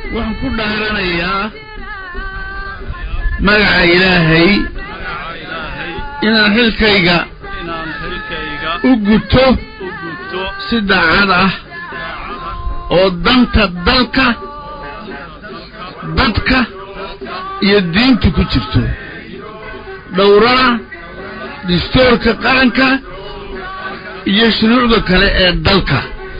waxaan ku dhaaranayaa magaca ilaahay inaan xilkayga inaan xilkayga u guto u gudto si daacad ah oo danta dalka dadka iyo diinta ku jirto dhowrana dastuurka qaranka iyo shuruucda kale ee dalka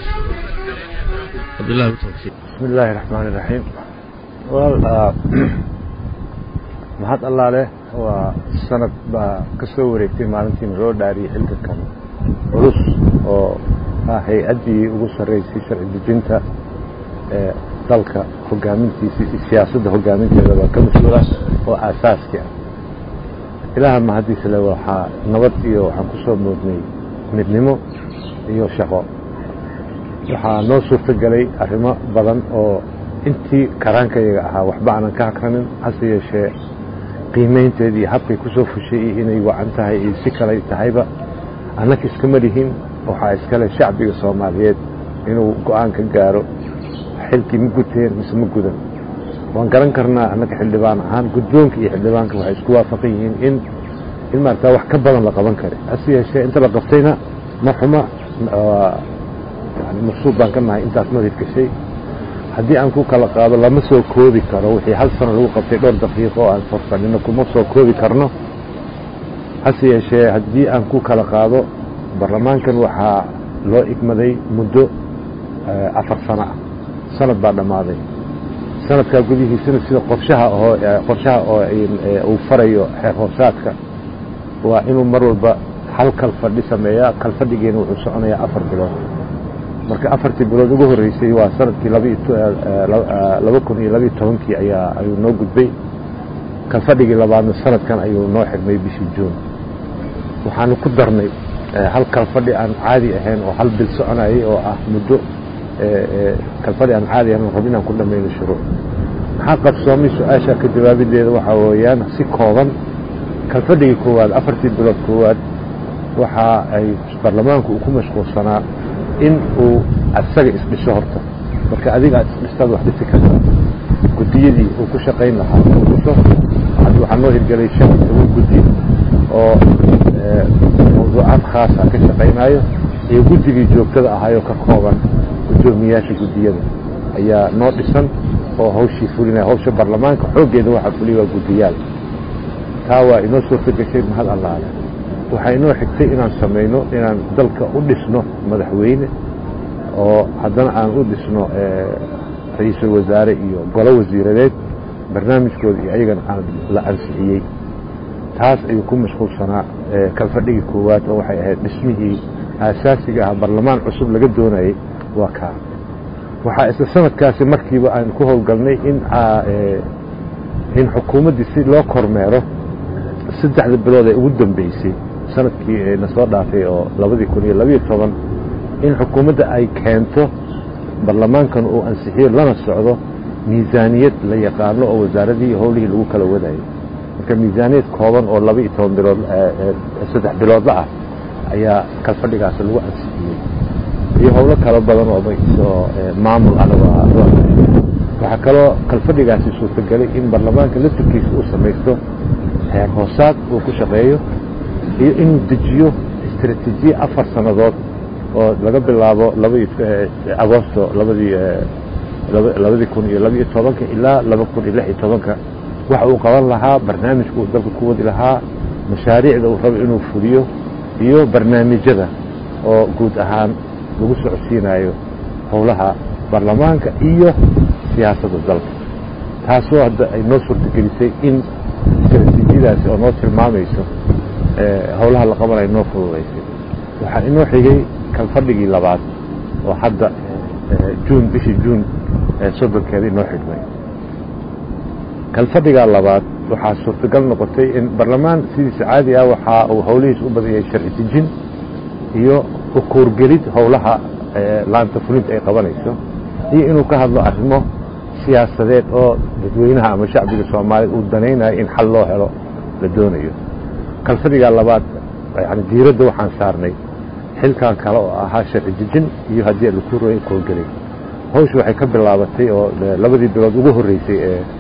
wabillahi tawfiiq بسم الله الرحمن الرحيم wal mahad allaale waa sanad baa ka soo wareegtay maalintiina loo dhaariyey xilka kan culus oo ah hay-addii ugu sarreysay sharci dejinta ee dalka hogaamintiisa iyo siyaasadda hogaaminteeda baa ka mas-uula oo aasaaskii ah ilaaha mahaddiisa le waxaa nabad iyo waxaan ku soo moodnay midnimo iyo shaqo waxaa noo suurto gelay arrimo badan oo intii karaankayaga ahaa waxba aanan ka hakranin hase yeeshee qiimaynteed iyo habkay ku soo fushay iyo inay wacan tahay iyo si kalay tahayba annaka iskama lihin waxaa iskale shacbiga soomaaliyeed inuu go-aan ka gaaro xilkii ma guteen mise ma gudan waan garan karnaa annaka xildhibaan ahaan guddoonka iyo xildhibaanka waxay isku waafaqan yihiin in in maarata wax ka badan la qaban kara hase yeeshee inta la qabtayna ma xuma yani maqsuud baan ka nahay intaas madid gashay haddii aan ku kala qaado lama soo koobi karo wixii hal sano lagu qabtay dhowr daqiiqo oo aan forfadhino kuma soo koobi karno hase yeeshee haddii aan ku kala qaado baarlamaankan waxaa loo igmaday muddo afar sano ah sanad baa dhammaaday sanadkaa gudihiisana sida qorshaha oo qorshaha oo uu farayo xeer hoosaadka waa inuu mar walba hal kalfadhi sameeyaa kalfadhigeena wuxuu soconayaa afar bilood marka afartii bilood ugu horreysay waa sanadkii laba kun iyo labiyo tobankii ayaa ayuu noo gudbay kalfadhigii labaadna sanadkan ayuu noo xirmay bishii juun waxaanu ku darnay hal kalfadhi aan caadi ahayn oo hal bil soconayay oo ah muddo kalfadhi aan caadi ahayn oo rab inaan ku dhamayno shuruuc maxaa qabsoomay su-aasha ka jawaabideeda waxaa weeyaan si kooban kalfadhigii koowaad afartii bilood koowaad waxa ay baarlamaanku uu ku mashquulsanaa in uu asaga isdhiso horta marka adiga aad isdhistaad wax dhisi karta guddiyadii uu ku shaqayn lahaa uu dhiso waxaa noo hirgelay shan iyo toban guddi oo mawduucaad khaasa ka shaqaynayo iyo guddigii joogtada ahayoo ka kooban guddoomiyaasha guddiyada ayaa noo dhisan oo hawshii fulinaya hawsha baarlamaanka xooggeeda waxaa fuliya waa guddiyaal taa waa inoo suurto gashay mahad allaale waxaa inoo xigtay inaan samayno inaan dalka u dhisno madaxweyne oo haddana aan u dhisno ra-iisul wasaare iyo golo wasiiradeed barnaamijkooda iyo ayagana aan la ansixiyey taas ayuu ku mashquulsanaa kalfadhigii koowaad oo waxay ahayd dhismihii aasaasiga ah barlamaan cusub laga doonayay waa kaa waxaa isla sanadkaasi markiiba aan ku howlgalnay in in xukuumaddii si loo kormeero saddexda bilood ee ugu dambeysay sanadkii na soo dhaafay oo labadii kun iyo labiyo toban in xukuumadda ay keento baarlamaankan uu ansixiyo lana socdo miisaaniyad la yaqaano oo wasaaradii howlihii lagu kala wadayo marka miisaaniyad kooban oo laba iyo toban bilood saddex biloodla ah ayaa kalfadhigaasi lagu ansixiyey iyo howlo kalo badan oo maamul anaga waxaa kaloo kalfadhigaasi suurtagelay in baarlamaanka laftirkiisa uu samaysto heer hoosaad uu ku shaqeeyo iyo inuu dejiyo istraatiijiye afar sannadood oo laga bilaabo agosto labadii labadii kun iyo labiyo tobanka ilaa laba kun iyo lix iyo tobanka waxa uu qaban lahaa barnaamijka uu dalka ku wadi lahaa mashaariicda uu rabo inuu fuliyo iyo barnaamijyada oo guud ahaan lagu socodsiinayo howlaha baarlamaanka iyo siyaasadda dalka taasoo hadda ay noo suurtagelisay in istraatiijiyadaasi oo noo tilmaamayso howlaha la qabanayo noo fududaysay waxaa inoo xigay kalfadhigii labaad oo hadda juun bishii juun soddonkeeda inoo xidhmay kalfadhigaa labaad waxaa suurtagal noqotay in barlamaan sidiisa caadi ah waxaa uu howlihiis u badan yahay sharci dejin iyo ukuurgelid howlaha laanta fulinta ay qabanayso iyo inuu ka hadlo arrimo siyaasadeed oo dadweynaha ama shacbiga soomaaliyed uu danaynayo in xal loo helo la doonayo kalfadhigaa labaad yani diiradda waxaan saarnay xilkan kale oo ahaa sharci dejin iyo haddii laku roya koolgelay hawsha waxay ka bilaabatay oo labadii bilood ugu horreysay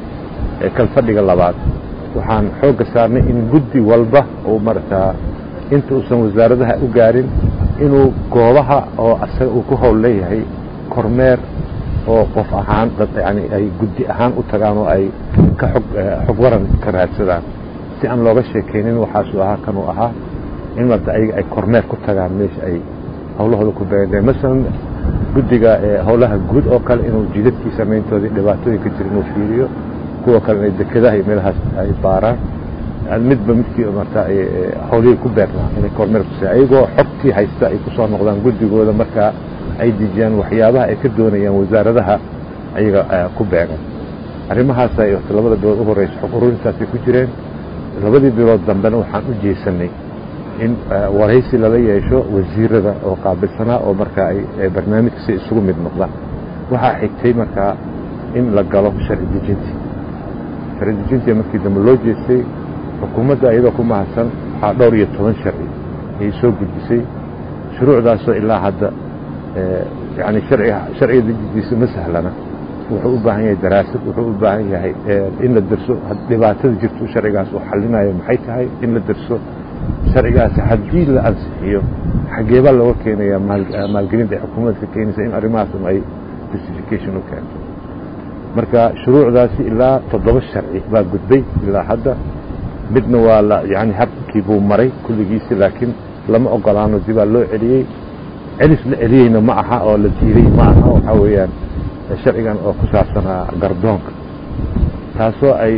ee kalfadhiga labaad waxaan xoogga saarnay in guddi walba uu maragtaa inta uusan wasaaradaha u gaarin inuu goobaha oo asaga uu ku howl leeyahay kormeer oo qof ahaan dad yani ay guddi ahaan u tagaan oo ay ka xog xog waran ka raadsadaan si aan looga sheekaynin waxaasuu ahaa kanuu ahaa in marta ayaga ay kormeer ku tagaan meesha ay hawlahooda ku beegeen masalan guddiga howlaha guud oo kale inuu jidadkii samayntoodii dhibaatooyinka jira inuu fiiriyo kuwa kale inay dekedaha iyo meelahaas ay baaraan midba midkii marta howlihii ku beernaa inay kormeer ku ayagoo xogtii haysta ay ku soo noqdaan guddigooda markaa ay dejiyaan waxyaabaha ay ka doonayaan wasaaradaha ayaga ku beegan arrimahaasa labada bilood u horeysa xog ururintaasay ku jireen labadii bilood dambena waxaan u jeesanay in waraysi lala yeesho wasiirada oo qaabilsanaa oo markaa ay barnaamijka si isugu mid noqdaan waxaa xigtay markaa in la galo sharci dejintii sharci dejintii markii dambe loo jeestay xukuumadda iyadoo ku mahadsan waxaa dhowr iyo toban sharci ayay soo gudbisay shuruucdaasoo ilaa hadda yani sharciga dejintiisa ma sahlana wuxuu u baahan yahay daraasad wuxuu u baahan yahay in la derso dhibaatada jirto sharcigaas uu xalinayo maxay tahay in la derso sharcigaasi haddii la ansixiyo xageebaa looga keenayaa maalgelinta ay xukuumadda ka keenaysa in arrimahaas un ay justification u keento marka shuruucdaasi ilaa toddoba sharci baa gudbay ilaa hadda midna waa la yani habkii buu maray kulligiisi laakiin lama ogolaano dibaa loo celiyey celis la celiyeyna ma aha oo la diiday ma aha waxaa weeyaan sharcigan oo ku saabsanaa gardoonka taasoo ay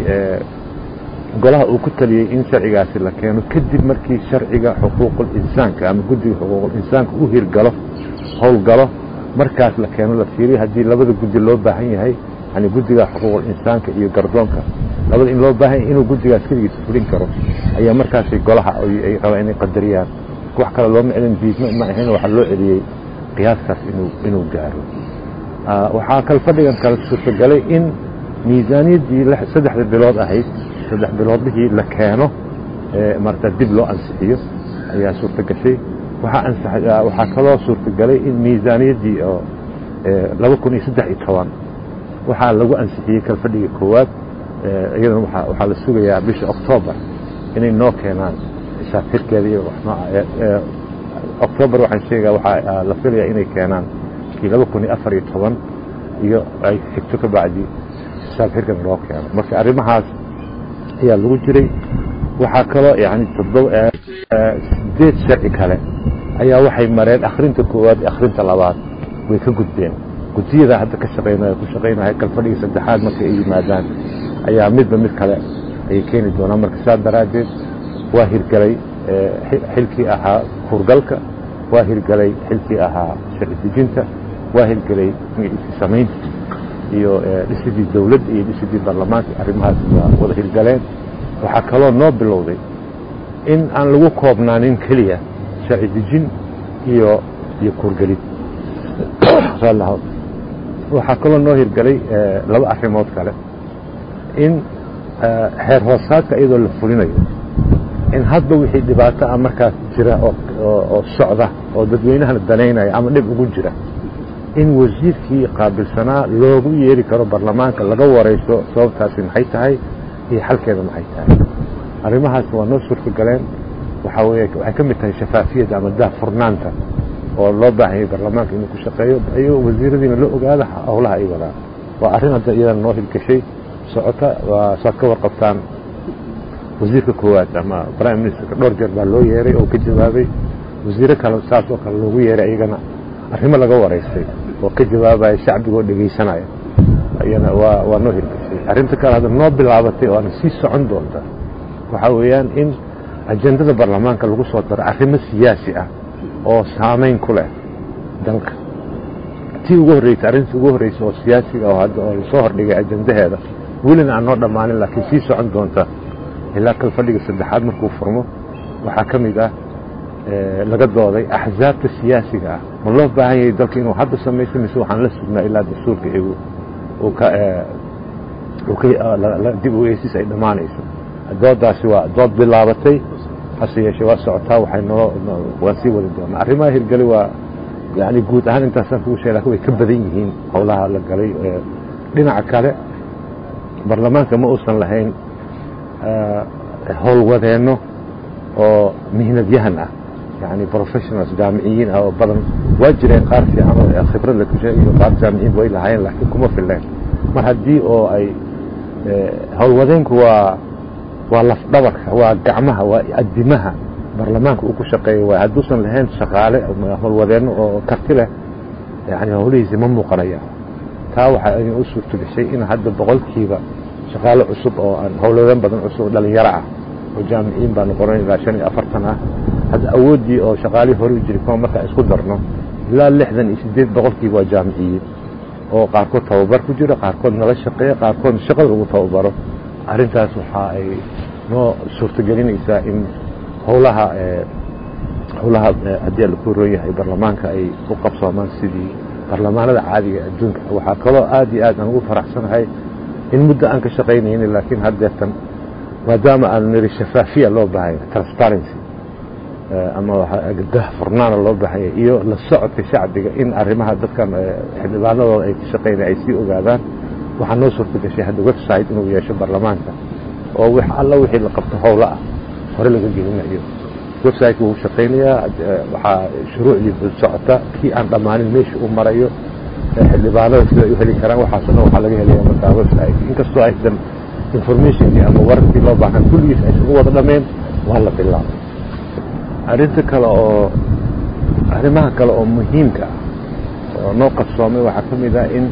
golaha uu ku taliyey in sharcigaasi la keeno kadib markii sharciga xuquuqul insaanka ama guddiga xuquuqul insaanka u hirgalo howlgalo markaas la keeno la fiiriyo haddii labada guddi loo baahan yahay yani guddiga xuquuqul insaanka iyo gardoonka labada in loo baahan yahay inuu guddigaas keligiisa fulin karo ayaa markaasi golaha ay rabaan inay qadariyaan wax kale looma celin diidma ma ahayn waxaa loo celiyey qiyaaskaas inuu inuu gaaro waxaa kal fadhigan kale suurtagalay in miisaaniyaddii saddexda bilood ahayd saddex biloodlihii la keeno marta dib loo ansixiyo ayaa suurtagashay waxaa waxaa kaloo suurtagalay in miisaaniyaddii oo laba kun iyo saddex iyo toban waxaa lagu ansixiyey kalfadhiga koowaad iyadana waxaa la sugayaa bisha octoobar inay noo keenaan xisaabtirkeeda iyo octoobar waxaan sheegaa waxaa la filayaa inay keenaan kii laba kun iyo afar iyo toban iyo ay xigto ka bacdi xisaabtirkan loo keeno marka arrimahaas ayaa lagu jiray waxaa kaloo yani sideed sharci kale ayaa waxay mareen akhrinta koowaad iyo akhrinta labaad way ka gudbeen guddiyada hadda ka shaqaynaya ku shaqaynaya kalfadhiga saddexaad markay ay yimaadaan ayaa midba mid kale ayay keeni doonaan marka saa daraaddeed waa hirgelay xilkii ahaa hurgalka waa hirgelay xilkii ahaa sharci dejinta waa hirgelay magiciisi samaynta iyo dhisidii dawladda iyo dhisidii baarlamaanka arrimahaas waa wada hirgaleen waxaa kaloo noo bilowday in aan lagu koobnaanin keliya sharci dejin iyo iyo kuurgelid waxaa kaloo noo hirgelay laba arrimood kale in heer hoosaadka iyadoo la fulinayo in hadba wixii dhibaato ah markaas jira oo socda oo dadweynahana danaynaya ama dhib ugu jira in wasiirkii qaabilsanaa loogu yeeri karo baarlamaanka laga waraysto sababtaasi maxay tahay iyo xalkeeda maxay tahay arrimahaas waa noo suurtagaleen waxaa weye waxay ka mid tahay shafaafiyadda ama daahfurnaanta oo loo baahanyay baarlamaanka inuu ku shaqeeyo iyo wasiiradiina la ogaada howlaha ay wadaan waa arrin hadda iyadana noo hirgashay socota waa saad ka warqabtaan wasiirka koowaad ama prime ministerka dhowr jeer baa loo yeeray oo ka jawaabay wasiiro kale saas oo kale loogu yeeray iyagana arrimo laga waraystay oo ka jawaabaya shacbigoo dhegaysanaya ayana waa waa noo hirgashay arrinta kale hadda noo bilaabatay oo ana sii socon doonta waxaa weeyaan in ajendada baarlamaanka lagu soo daro arrimo siyaasi ah oo saamayn ku leh dalka tii ugu horreysay arrintii ugu horreysay oo siyaasiga oo hadda oo lasoo hordhigay ajendaheeda welina aan noo dhammaanin laakiin sii socon doonta ilaa kal fadhiga saddexaad markuu furmo waxaa ka mid ah laga dooday axsaabta siyaasiga ah ma loo baahan yahay dalka inuu hadda samaysto mise waxaan la sugnaa ilaa dastuurka igu dib u eesis ay dhammaanayso doodaasi waa dood bilaabatay hase yeeshee waa socotaa waxay noo waan sii wadi doonaa arrimaha hirgeli waa yani guud ahaan intaasaan kugu sheeg lakin way ka badan yihiin howlaha la galay dhinaca kale baarlamaanka ma uusan lahayn howlwadeenno oo mihnadyahan ah yani professionals jaamiciyiin ah oo badan waa jireen qaar fiican oo khibrad la kushe iyo qaar jaamiciin way lahaayeen laakiin kuma fileen mar haddii oo ay howlwadeenku waa waa lafdhabarka waa gacmaha waa adimaha baarlamaanka uu ku shaqeeya waay hadduusan lahayn shaqaale howlwadeenno oo karti leh yani howlihiisi ma muuqanaya taa waxaa idin u suurto gashay in hadda boqolkiiba shaqaale cusub oo aan howlwadeen badan cusub dhalinyaro ah oo jaamiciyiin baa noqonan ilaa shan iyo afartan ah hadda awooddii oo shaqaalihii hore u jiri kuma markaa isku darno ilaa lixdan iyo sideed boqolkiiba waa jaamiciyiin oo qaarkood tababar ku jiro qaarkood nala shaqeeya qaarkood shaqada lagu tababaro arrintaas waxa ay noo suurtogelinaysaa in howlaha howlaha haddii la ku roon yahay baarlamaanka ay u qabsoomaan sidii baarlamaanada caadiga adduunka waxaa kaloo aad iyo aad aan ugu faraxsanahay in muddo aan ka shaqaynayni laakiin haddeertan maadaama aanu niri shafaafiya loo baahanya transparency ama furnaana loo baahanya iyo la socodka shacbiga in arrimaha dadkan xildhibaanadooda ay ka shaqaynaya ay sii ogaadaan waxaa noo suurta gashay hadda website inuu yeesho baarlamaanka oo w alla wixii la qabto howlo ah hore laga gelinayo website wuu shaqaynayaa waxaa shuruucdii bul socota kii aan dhammaanin meesha uu marayo xildhibaanada sida ay u heli karaan waxaaso dhan waxaa laga helaya markaa website inkastoo aysan informationkii ama wararkii loo baahan kulligiis aysan u wada dhameen waa la bilaabay arrinta kale oo arrimaha kale oo muhiimka ah oo noo qabsoomay waxaa ka mid ah in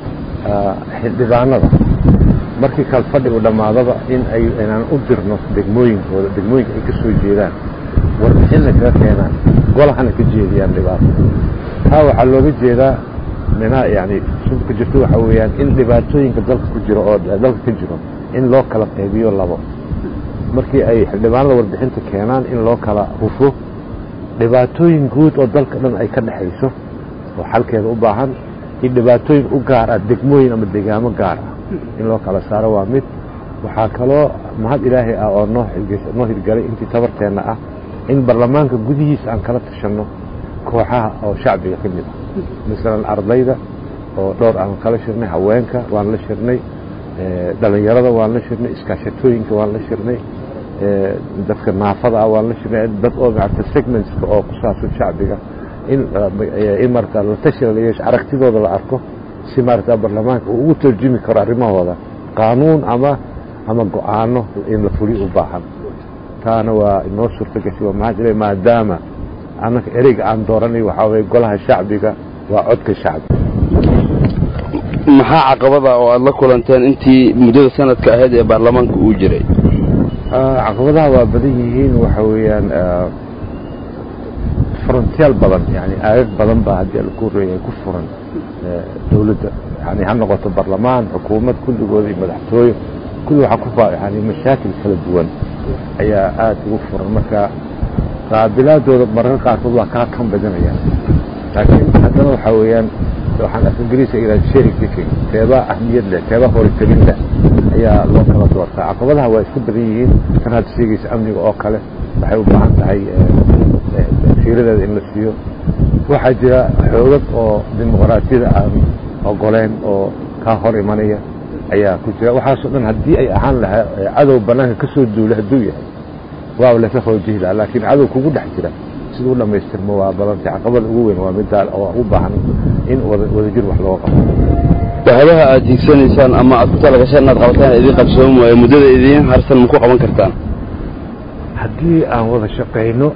xildhibaanada markii kale fadhigu dhammaadaba in ay inaan u dirno degmooyinkooda degmooyinka ay ka soo jeedaan warbixinna kaga keenaan golahana ka jeediyaan dhibaato taa waxaa looga jeedaa mina yani sunka jirto waxaa weeyaan in dhibaatooyinka dalka ku jiro oo dalka ka jiro in loo kala qaybiyo labo markii ay xildhibaanada warbixinta keenaan in loo kala hufo dhibaatooyin guud oo dalka dhan ay ka dhexayso oo xalkeeda u baahan iyo dhibaatooyin u gaar ah degmooyin ama degaamo gaar ah in loo kala saaro waa mid waxaa kaloo mahad ilaahay ah oo noo noo hirgalay intii tabarteenna ah in baarlamaanka gudihiisa aan kala tashanno kooxaha oo shacbiga ka mid ah masalan ardayda oo dhowr aan kala shirnay haweenka waan la shirnay dhalinyarada waan la shirnay iskaashatooyinka waan la shirnay dadka naafada ah waan la shirnay dad oo maarata segmentska oo ku saabsan shacbiga in in marata la tashiga la yeesho aragtidooda la arko si maarata baarlamaanka uu ugu tarjumi karo arrimahooda qaanuun ama ama go-aano in la fuliyo u baahan taana waa inoo suurto gashay waa maxaa jira maadaama annaka ereyga aan dooranay waxaa waye golaha shacbiga waa codka shacbiga maxaa caqabada oo aada la kulanteen intii muddada sanadka ahayd ee baarlamaanka uu jiray caqabadaha waa badan yihiin waxa weeyaan frontiyaal badan yani aagag badan baa haddii laku reeyay ku furan dawladda yani ha noqoto barlamaan xukuumad kulligooda iyo madaxtooye kulli waxaa ku yani mashaakil kala duwan ayaa aada ugu furan marka qaabilaadooda mararka qaarkood waa kaa kan badanayaan laakiin haddana waxaa weeyaan waxaan af ingiriiska yidhaha cherry picking teebaa ahmiyad leh teebaa horitabin leh ayaa loo kala doortaa caqabadaha waa isku badan yihiin tan hadda sheegaysa amniga oo kale waxay u baahan tahay fiiradeeda in la siiyo waxaa jira xoogag oo dimuqraatiyada aan ogoleen oo kaa hor imanaya ayaa ku jira waxaasoo dhan haddii ay ahaan lahaa cadow banaanka ka soo duula hadduu yahay waa laysa hoojihi laha laakiin cadow kugu dhex jira siduu dhamaystirmo waa badantay caqabada ugu weyn waa middaa oo u baahan in wadajir wax looga qabto bahadaha aad hiigsanaysaan ama aad ku talagashaan inaad qabataan idiin qabsoomi waayo muddada idiin harsan ma ku qaban kartaan haddii aan wada shaqayno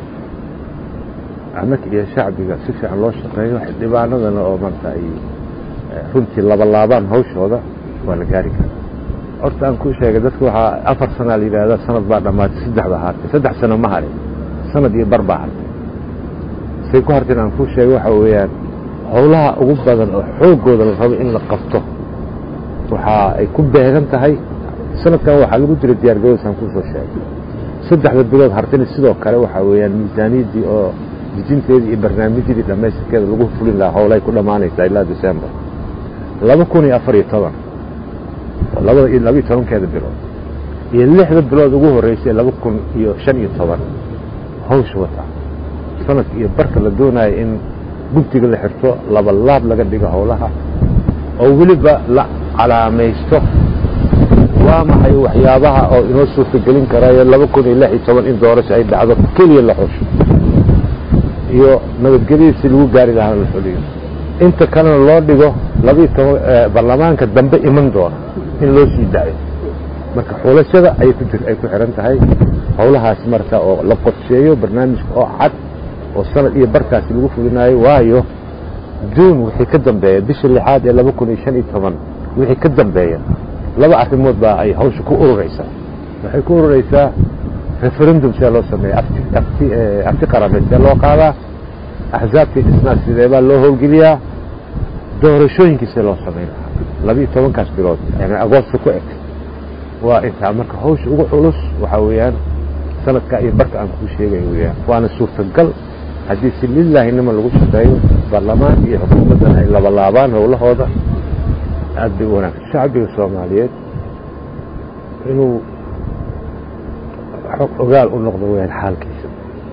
annaka iyo shacbiga si fiican loo shaqeeyo xildhibaanadana oo maanta ay runtii labalaabaan hawshooda waa la gaari karaa horta aan ku sheegay dadka waxaa afar sanaa la yidhaahdaa sanad baa dhammaatay saddexda hartay saddex sano ma harin sanad iyo bar baa hartay say ku harteen aan ku sheegay waxa weeyaan howlaha ugu badan oo xooggooda la rabo in la qabto waxa ay ku beegan tahay sanadkan waxaa lagu jira diyaargarowsaan kusoo sheegay saddexda bilood hartayna sidoo kale waxaa weeyaan miisaaniyaddii oo dejinteedii iyo barnaamijyadii dhammaystirkeeda lagu fulin lahaa howlay ku dhammaanaysaa ilaa december laba kun iyo afar iyo toban labada iyo laba iyo tobankeeda bilood iyo lixda bilood ugu horreysay laba kun iyo shan iyo toban hawsha wata sanadka iyo barka la doonayo in guntiga la xirto laba laab laga dhigo howlaha oo weliba la calaamaysto waa maxay waxyaabaha oo inoo suurtagelin karayo laba kun iyo lix iyo toban in doorasho ay dhacdo keliya la xusho iyo nabadgelyada si lagu gaari lahaa la xuliyo inta kalena loo dhigo labaiyo toban baarlamaanka dambe iman doona in loo sii daayo marka xulashada ay ku jir ay ku xiran tahay howlahaas marka oo la qorsheeyo barnaamijka oo cad oo sanad iyo barkaasi lagu fulinayo waayo juun wixii ka dambeeya bisha lixaad ee laba kun iyo shan iyo toban wixii ka dambeeya laba arrimood baa ay hawsha ku ururaysaa waxay ku ururaysaa referendum see loo sameeya afti afti afti qarameed see loo qaadaa axsaabtii dhisnaa sidee baa loo howlgeliyaa doorashooyinkii see loo samayn lahaa laba-iyo tobankaas bilood yani agoosta ku eg waa intaa marka hawsha ugu culus waxaa weeyaan sanadka iyo barka aan kuu sheegayo weeyaan waana suurtagal haddii si lilaahinima lagu shaqeeyo baarlamaan iyo xukuumaddan ay labalaabaan howlahooda aad bay u wanaagsan shacbiga soomaaliyeed inuu xog ogaal u noqdo weyaan xaalkiisa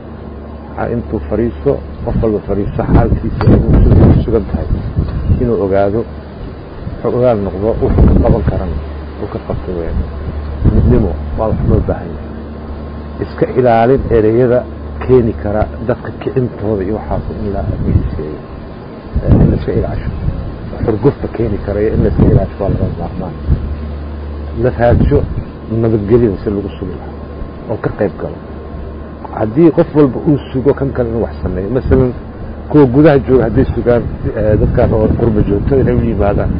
intuu fadhiisto qof walba fadhiisto xaalkiisa inuu sugan tahay inuu ogaado xog ogaal noqdo wuxuu ka qaban karan uu ka qabto weyaan midnimo waa wax loo baahan yahay iska ilaalin ereyada keeni kara dadka kicintooda iyo waxaas in la miiseeyo in laiska ilaasho xurgufta keeni karayo in laiska ilaasho waa laga maarmaan la raadsho nabadgelyada si lagu sugi lahaa oo ka qayb galo haddii qof walba uu sugo kan kale inuu wax sameeyo masalan kuwa gudaha jooga hadday sugaan dadkaan oo qurba joogto inay u yimaadaan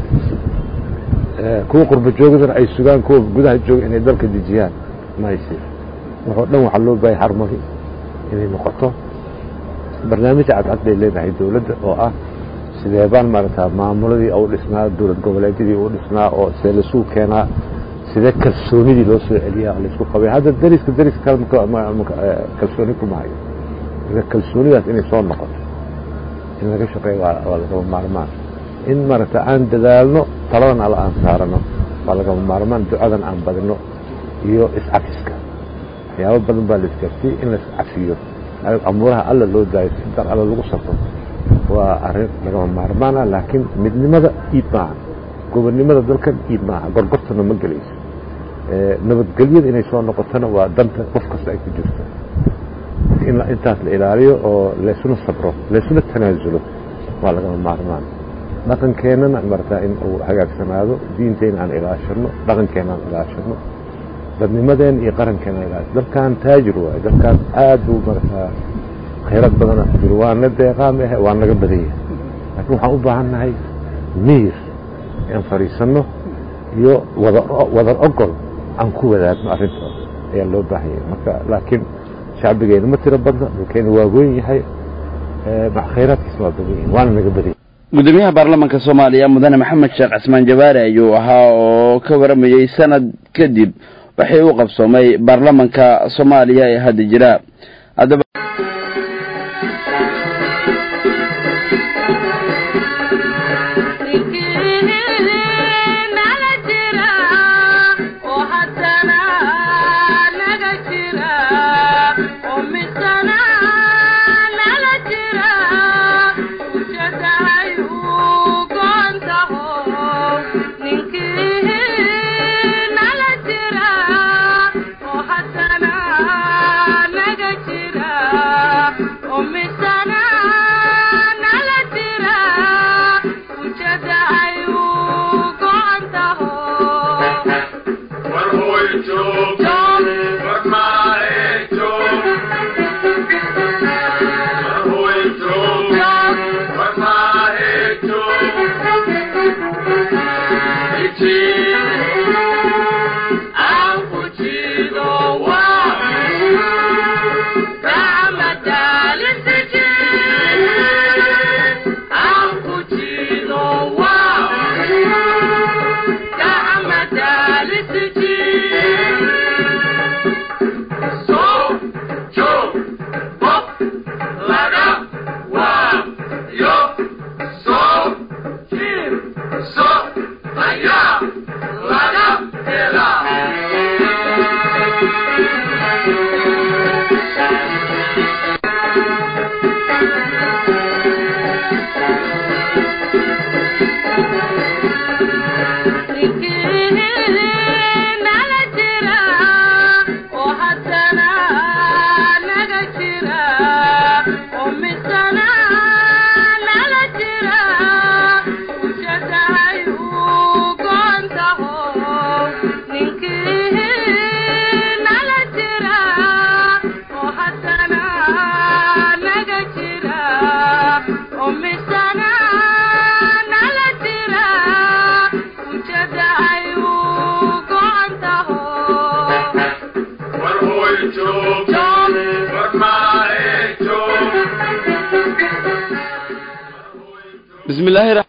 kuwa qurba joogadana ay sugaan kuwa gudaha jooga inay dalka dejiyaan mayse waxoo dhan waxaa loo baahaya harmoni inay noqoto barnaamij cadcad bay leedahay dowladda oo ah sidee baan maaragtaa maamuladii u dhisnaa dowlad goboleedyadii u dhisnaa oo see laisugu keenaa sidee kalsoonidii loo soo celiyaa laisku qabay hadda dariska dariska kale kalsooni kuma hayo marka kalsoonidaas inay soo noqoto in laga shaqeeyo waa lagama maarmaan in maaragta aan dadaalno taladan alla aan saarano waa lagama maarmaan ducadan aan badino iyo iscafiska waxyaabo badan baa la isgaarsiiyey in la iscafiyo amuuraha alla loo daayo si dar alla lagu safro waa arrin lagama maarmaana laakiin midnimada iib maaha gobonnimada dalkan iib maaha gorgortana ma gelayso nabadgelyada inay soo noqotona waa danta qof kasta ay ku jirto in intaas la ilaaliyo oo laysuna sabro laysuna tanaasulo waa lagama maarmaan dhaqankeennana martaa in uu hagaagsanaado diinteyna aan ilaashano dhaqankeena aan ilaashano dadnimadeen iyo qarankeena aan ilaashano dalkan taajir waayo dalkan aad buu markaa khayrad badana ku jiro waana deeqaa ma ahe waa naga badan yahay laakiin waxaan u baahan nahay miyir aan fadhiisanno iyo wada wadar ogol aan ku wadaagno arrintaas ayaa loo baahan yahay marka laakiin shacbigeena ma tiro badna dhulkeena waa weyn yahay khayraadkiisna waa badan yahay waana naga badan yahay gudoomiyaha baarlamaanka soomaaliya mudane maxamed sheekh cismaan jabaare ayuu ahaa oo ka waramayey sanad kadib waxay u qabsoomay baarlamanka soomaaliya ee hadda jira haddaba bismillaahi